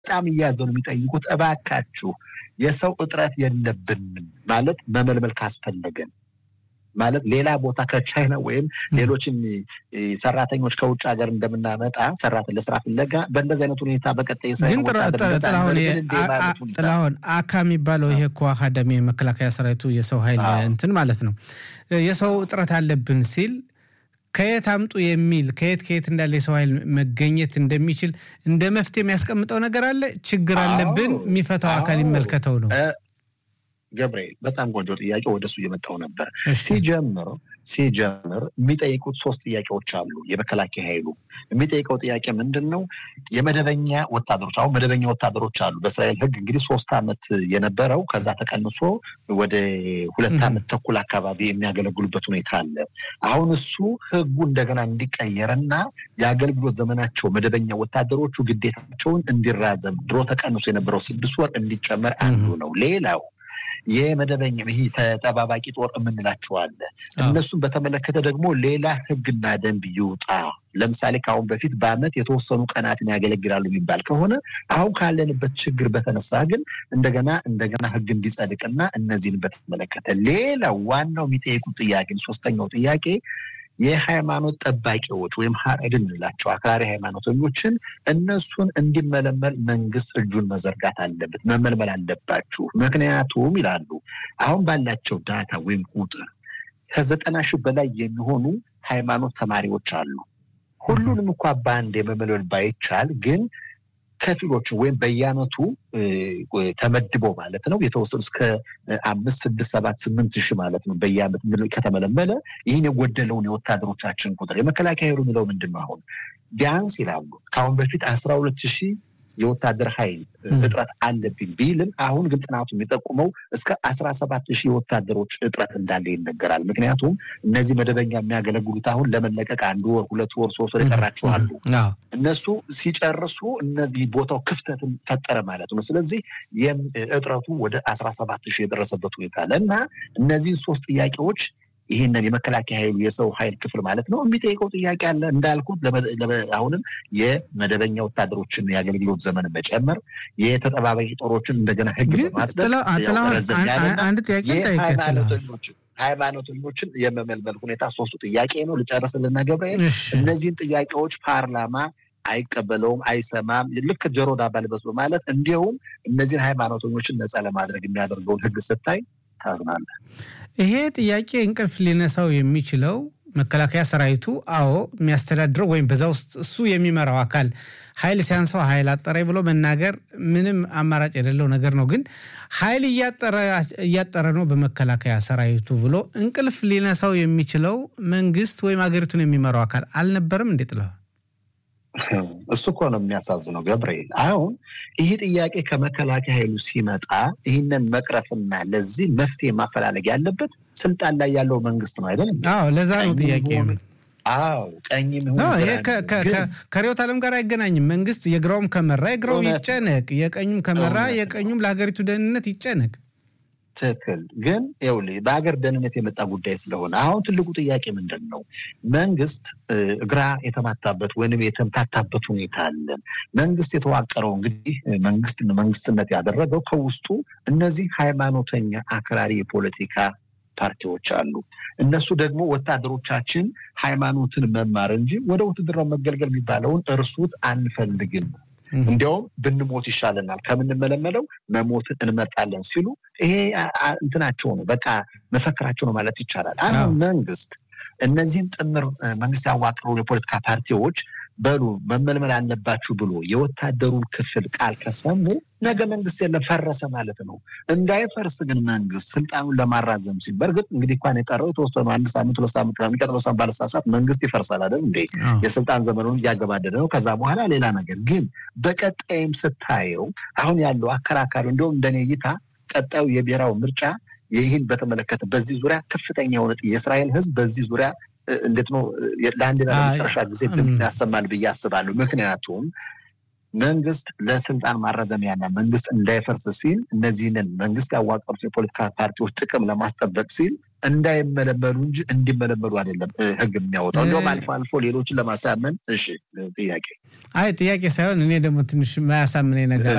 በጣም እያዘኑ የሚጠይቁት እባካችሁ የሰው እጥረት የለብንም ማለት መመልመል ካስፈለገን ማለት ሌላ ቦታ ከቻይና ወይም ሌሎችን ሰራተኞች ከውጭ ሀገር እንደምናመጣ ሰራት ለስራ ፍለጋ በእንደዚህ አይነት ሁኔታ በቀጣይ ግን ጥላሁን አካ የሚባለው ይሄ እኮ አካዳሚ የመከላከያ ሰራዊቱ የሰው ኃይል እንትን ማለት ነው የሰው እጥረት አለብን ሲል ከየት አምጡ የሚል ከየት ከየት እንዳለ የሰው ኃይል መገኘት እንደሚችል እንደ መፍትሄ የሚያስቀምጠው ነገር አለ። ችግር አለብን፣ የሚፈታው አካል ይመልከተው ነው። ገብርኤል በጣም ቆንጆ ጥያቄ፣ ወደሱ እየመጣው ነበር። ሲጀምር ሲጀምር የሚጠይቁት ሶስት ጥያቄዎች አሉ። የመከላከያ ኃይሉ የሚጠይቀው ጥያቄ ምንድን ነው? የመደበኛ ወታደሮች አሁን መደበኛ ወታደሮች አሉ። በእስራኤል ሕግ እንግዲህ ሶስት ዓመት የነበረው ከዛ ተቀንሶ ወደ ሁለት ዓመት ተኩል አካባቢ የሚያገለግሉበት ሁኔታ አለ። አሁን እሱ ሕጉ እንደገና እንዲቀየርና የአገልግሎት ዘመናቸው መደበኛ ወታደሮቹ ግዴታቸውን እንዲራዘም ድሮ ተቀንሶ የነበረው ስድስት ወር እንዲጨመር አንዱ ነው። ሌላው የመደበኛ ይህ ተጠባባቂ ጦር የምንላቸው አለ። እነሱን በተመለከተ ደግሞ ሌላ ህግና ደንብ ይውጣ። ለምሳሌ ከአሁን በፊት በአመት የተወሰኑ ቀናትን ያገለግላሉ የሚባል ከሆነ አሁን ካለንበት ችግር በተነሳ ግን እንደገና እንደገና ህግ እንዲጸድቅና እነዚህን በተመለከተ ሌላው ዋናው የሚጠይቁት ጥያቄ ሶስተኛው ጥያቄ የሃይማኖት ጠባቂዎች ወይም ሀረድ እንላቸው አክራሪ ሃይማኖተኞችን እነሱን እንዲመለመል መንግስት እጁን መዘርጋት አለበት፣ መመልመል አለባችሁ። ምክንያቱም ይላሉ አሁን ባላቸው ዳታ ወይም ቁጥር ከዘጠና ሺህ በላይ የሚሆኑ ሃይማኖት ተማሪዎች አሉ። ሁሉንም እንኳ በአንድ የመመልመል ባይቻል ግን ከፊሎችን ወይም በየአመቱ ተመድቦ ማለት ነው የተወሰኑ እስከ አምስት ስድስት ሰባት ስምንት ሺህ ማለት ነው በየአመት ከተመለመለ ይህን የጎደለውን የወታደሮቻችን ቁጥር የመከላከያ ኃይሉ የሚለው ምንድን ነው አሁን ቢያንስ ይላሉ ከአሁን በፊት አስራ ሁለት ሺህ የወታደር ኃይል እጥረት አለብኝ ቢልም አሁን ግን ጥናቱ የሚጠቁመው እስከ አስራ ሰባት ሺህ የወታደሮች እጥረት እንዳለ ይነገራል። ምክንያቱም እነዚህ መደበኛ የሚያገለግሉት አሁን ለመለቀቅ አንድ ወር፣ ሁለት ወር፣ ሶስት ወር የቀራቸው አሉ። እነሱ ሲጨርሱ እነዚህ ቦታው ክፍተትን ፈጠረ ማለት ነው። ስለዚህ እጥረቱ ወደ አስራ ሰባት ሺህ የደረሰበት ሁኔታ አለ እና እነዚህን ሶስት ጥያቄዎች ይህንን የመከላከያ ኃይሉ የሰው ኃይል ክፍል ማለት ነው የሚጠይቀው ጥያቄ አለ። እንዳልኩት አሁንም የመደበኛ ወታደሮችን የአገልግሎት ዘመን መጨመር፣ የተጠባባቂ ጦሮችን እንደገና ህግ በማጽደቅ ሃይማኖተኞችን የመመልመል ሁኔታ ሶስቱ ጥያቄ ነው። ልጨርስልና ገብርኤል እነዚህን ጥያቄዎች ፓርላማ አይቀበለውም፣ አይሰማም። ልክ ጆሮ ዳባ ልበስ በማለት እንዲሁም እነዚህን ሃይማኖተኞችን ነፃ ለማድረግ የሚያደርገውን ህግ ስታይ ታዝናለህ። ይሄ ጥያቄ እንቅልፍ ሊነሳው የሚችለው መከላከያ ሰራዊቱ አዎ የሚያስተዳድረው ወይም በዛ ውስጥ እሱ የሚመራው አካል ኃይል ሲያንሰው ኃይል አጠረኝ ብሎ መናገር ምንም አማራጭ የሌለው ነገር ነው። ግን ኃይል እያጠረ ነው በመከላከያ ሰራዊቱ ብሎ እንቅልፍ ሊነሳው የሚችለው መንግስት ወይም ሀገሪቱን የሚመራው አካል አልነበረም እንዴ? ጥለዋል እሱ እኮ ነው የሚያሳዝነው ገብርኤል። አሁን ይህ ጥያቄ ከመከላከያ ኃይሉ ሲመጣ ይህንን መቅረፍና ለዚህ መፍትሄ ማፈላለግ ያለበት ስልጣን ላይ ያለው መንግስት ነው አይደለም? አዎ፣ ለዛ ነው ጥያቄ። አዎ ቀኝም ይሄ ከርዕዮተ ዓለም ጋር አይገናኝም። መንግስት የግራውም ከመራ የግራው ይጨነቅ፣ የቀኙም ከመራ የቀኙም ለሀገሪቱ ደህንነት ይጨነቅ። ትክክል። ግን ይኸውልህ በሀገር ደህንነት የመጣ ጉዳይ ስለሆነ አሁን ትልቁ ጥያቄ ምንድን ነው? መንግስት እግራ የተማታበት ወይንም የተምታታበት ሁኔታ አለ። መንግስት የተዋቀረው እንግዲህ መንግስት መንግስትነት ያደረገው ከውስጡ እነዚህ ሃይማኖተኛ አክራሪ የፖለቲካ ፓርቲዎች አሉ። እነሱ ደግሞ ወታደሮቻችን ሃይማኖትን መማር እንጂ ወደ ውትድርናው መገልገል የሚባለውን እርሱት አንፈልግም እንዲያውም ብንሞት ይሻለናል ከምንመለመለው መሞትን እንመርጣለን ሲሉ ይሄ እንትናቸው ነው፣ በቃ መፈክራቸው ነው ማለት ይቻላል። አሁን መንግስት እነዚህም ጥምር መንግስት ያዋቅሩ የፖለቲካ ፓርቲዎች በሉ መመልመል አለባችሁ ብሎ የወታደሩን ክፍል ቃል ከሰሙ ነገ መንግስት የለም ፈረሰ ማለት ነው። እንዳይፈርስ ግን መንግስት ስልጣኑን ለማራዘም ሲል በእርግጥ እንግዲህ እንኳን የቀረው የተወሰኑ አንድ ሳምንት ሁለት ሳምንት የሚቀጥለው ሳምንት ባለሳሳት መንግስት ይፈርሳል አይደል እንዴ? የስልጣን ዘመኑን እያገባደደ ነው። ከዛ በኋላ ሌላ ነገር ግን በቀጣይም ስታየው አሁን ያለው አከራካሪ እንዲሁም እንደኔ እይታ ቀጣዩ የብሔራዊ ምርጫ ይህን በተመለከተ በዚህ ዙሪያ ከፍተኛ የሆነ የእስራኤል ህዝብ በዚህ ዙሪያ እንዴት ነው ለአንድና ለመጨረሻ ጊዜ ድምፅ ያሰማል ብዬ አስባለሁ። ምክንያቱም መንግስት ለስልጣን ማራዘሚያና መንግስት እንዳይፈርስ ሲል እነዚህንን መንግስት ያዋቀሩት የፖለቲካ ፓርቲዎች ጥቅም ለማስጠበቅ ሲል እንዳይመለመሉ እንጂ እንዲመለመሉ አይደለም ህግ የሚያወጣው። እንዲሁም አልፎ አልፎ ሌሎችን ለማሳመን። እሺ ጥያቄ አይ ጥያቄ ሳይሆን እኔ ደግሞ ትንሽ ማያሳምነኝ ነገር